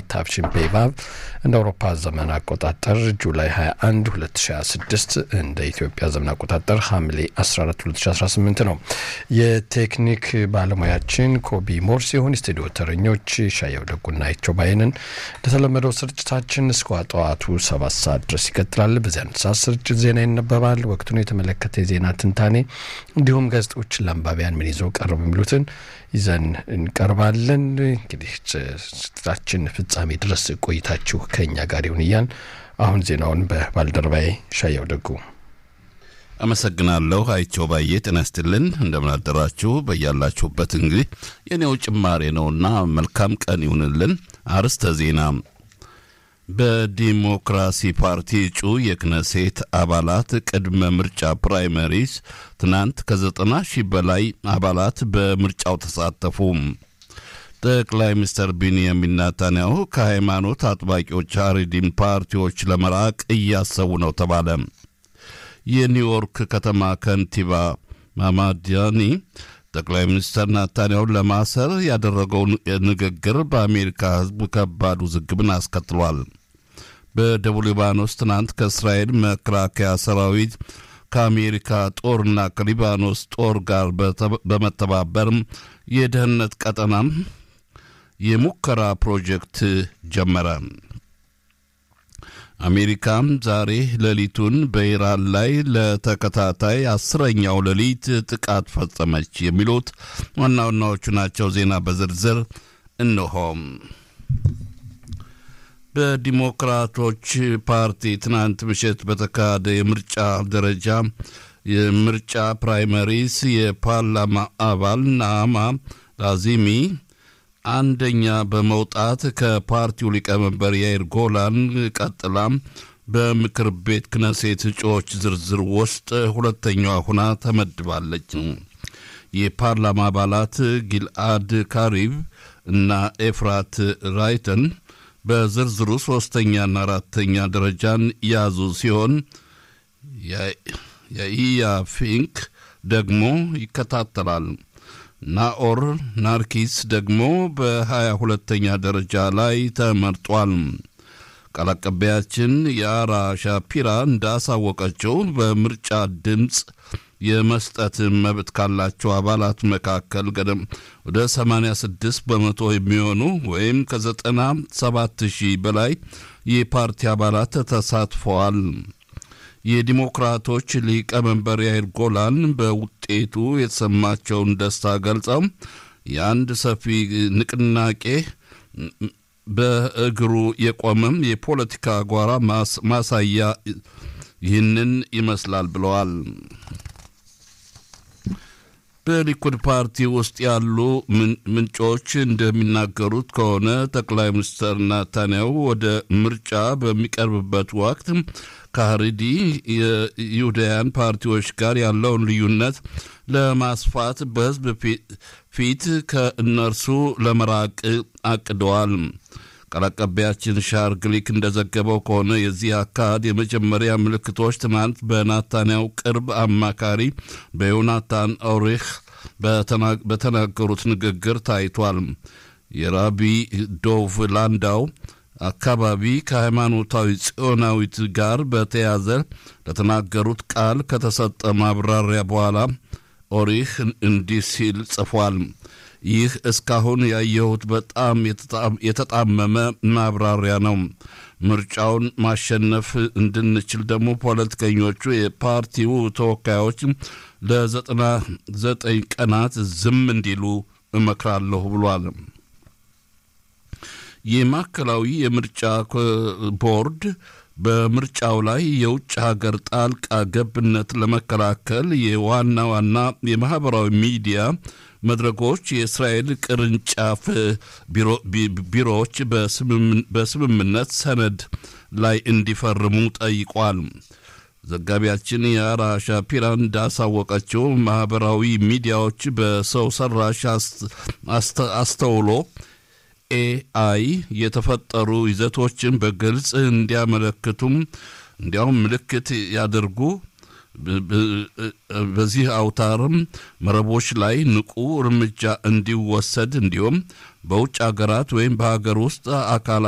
ታፍሽን ፔቫቭ እንደ አውሮፓ ዘመን አቆጣጠር ጁላይ 21 2026 እንደ ኢትዮጵያ ዘመን አቆጣጠር ሐምሌ 14 2018 ነው። የቴክኒክ ባለሙያችን ኮቢ ሞር ሲሆን የስቱዲዮ ተረኞች ሻየው ደጉና ይቸው ባይንን እንደተለመደው ስርጭታችን እስከ ጠዋቱ ሰባት ሰዓት ድረስ ይቀጥላል። በዚህ አንድ ሰዓት ስርጭት ዜና ይነበባል። ወቅቱን የተመለከተ የዜና ትንታኔ እንዲሁም ጋዜጦች ለአንባቢያን ምን ይዘው ቀረቡ የሚሉትን ይዘን እንቀርባለን። እንግዲህ ስርጭታችን ፍጻሜ ድረስ ቆይታችሁ ከእኛ ጋር ይሁን እያል አሁን ዜናውን በባልደረባዬ ሻየው ደጉ አመሰግናለሁ። አይቸው ባዬ ጤና ይስጥልን። እንደምን አደራችሁ በያላችሁበት። እንግዲህ የኔው ጭማሬ ነውና መልካም ቀን ይሁንልን። አርስተ ዜና በዲሞክራሲ ፓርቲ እጩ የክነሴት አባላት ቅድመ ምርጫ ፕራይመሪስ ትናንት ከዘጠና ሺህ በላይ አባላት በምርጫው ተሳተፉ። ጠቅላይ ሚኒስትር ቢንያሚን ናታንያሁ ከሃይማኖት አጥባቂዎች አሪዲን ፓርቲዎች ለመራቅ እያሰቡ ነው ተባለ። የኒውዮርክ ከተማ ከንቲባ ማማዲያኒ ጠቅላይ ሚኒስትር ናታንያሁን ለማሰር ያደረገው ንግግር በአሜሪካ ሕዝብ ከባድ ውዝግብን አስከትሏል። በደቡብ ሊባኖስ ትናንት ከእስራኤል መከላከያ ሰራዊት ከአሜሪካ ጦርና ከሊባኖስ ጦር ጋር በመተባበር የደህንነት ቀጠናም የሙከራ ፕሮጀክት ጀመረ። አሜሪካም ዛሬ ሌሊቱን በኢራን ላይ ለተከታታይ አስረኛው ሌሊት ጥቃት ፈጸመች። የሚሉት ዋና ዋናዎቹ ናቸው። ዜና በዝርዝር እነሆም። በዲሞክራቶች ፓርቲ ትናንት ምሽት በተካሄደ የምርጫ ደረጃ የምርጫ ፕራይመሪስ የፓርላማ አባል ናማ ላዚሚ አንደኛ በመውጣት ከፓርቲው ሊቀመንበር ያይር ጎላን ቀጥላ በምክር ቤት ክነሴት እጩዎች ዝርዝር ውስጥ ሁለተኛዋ ሁና ተመድባለች። የፓርላማ አባላት ጊልአድ ካሪብ እና ኤፍራት ራይተን በዝርዝሩ ሶስተኛና አራተኛ ደረጃን ያዙ ሲሆን የኢያ ፊንክ ደግሞ ይከታተላል። ናኦር ናርኪስ ደግሞ በሀያ ሁለተኛ ደረጃ ላይ ተመርጧል። ቃል አቀባያችን የአራ ሻፒራ እንዳሳወቀችው በምርጫ ድምፅ የመስጠት መብት ካላቸው አባላት መካከል ገደም ወደ 86 በመቶ የሚሆኑ ወይም ከ97 ሺህ በላይ የፓርቲ አባላት ተሳትፈዋል። የዲሞክራቶች ሊቀመንበር ያይር ጎላን በውጤቱ የተሰማቸውን ደስታ ገልጸው የአንድ ሰፊ ንቅናቄ በእግሩ የቆመም የፖለቲካ ጓራ ማሳያ ይህንን ይመስላል ብለዋል። በሊኩድ ፓርቲ ውስጥ ያሉ ምንጮች እንደሚናገሩት ከሆነ ጠቅላይ ሚኒስትር ናታንያሁ ወደ ምርጫ በሚቀርብበት ወቅት ከሀሪዲ የይሁዳያን ፓርቲዎች ጋር ያለውን ልዩነት ለማስፋት በሕዝብ ፊት ከእነርሱ ለመራቅ አቅደዋል። ቃል አቀባያችን ሻር ግሊክ እንደዘገበው ከሆነ የዚህ አካሄድ የመጀመሪያ ምልክቶች ትናንት በናታንያው ቅርብ አማካሪ በዮናታን ኦሪህ በተናገሩት ንግግር ታይቷል። የራቢ ዶቭ ላንዳው አካባቢ ከሃይማኖታዊ ጽዮናዊት ጋር በተያዘ ለተናገሩት ቃል ከተሰጠ ማብራሪያ በኋላ ኦሪህ እንዲህ ሲል ጽፏል። ይህ እስካሁን ያየሁት በጣም የተጣመመ ማብራሪያ ነው። ምርጫውን ማሸነፍ እንድንችል ደግሞ ፖለቲከኞቹ የፓርቲው ተወካዮች ለዘጠና ዘጠኝ ቀናት ዝም እንዲሉ እመክራለሁ ብሏል። የማዕከላዊ የምርጫ ቦርድ በምርጫው ላይ የውጭ ሀገር ጣልቃ ገብነት ለመከላከል የዋና ዋና የማህበራዊ ሚዲያ መድረኮች የእስራኤል ቅርንጫፍ ቢሮዎች በስምምነት ሰነድ ላይ እንዲፈርሙ ጠይቋል። ዘጋቢያችን የአራ ሻፒራ እንዳሳወቀችው ማህበራዊ ሚዲያዎች በሰው ሰራሽ አስተውሎ ኤአይ የተፈጠሩ ይዘቶችን በግልጽ እንዲያመለክቱም እንዲያውም ምልክት ያደርጉ በዚህ አውታርም መረቦች ላይ ንቁ እርምጃ እንዲወሰድ እንዲሁም በውጭ ሀገራት ወይም በሀገር ውስጥ አካላት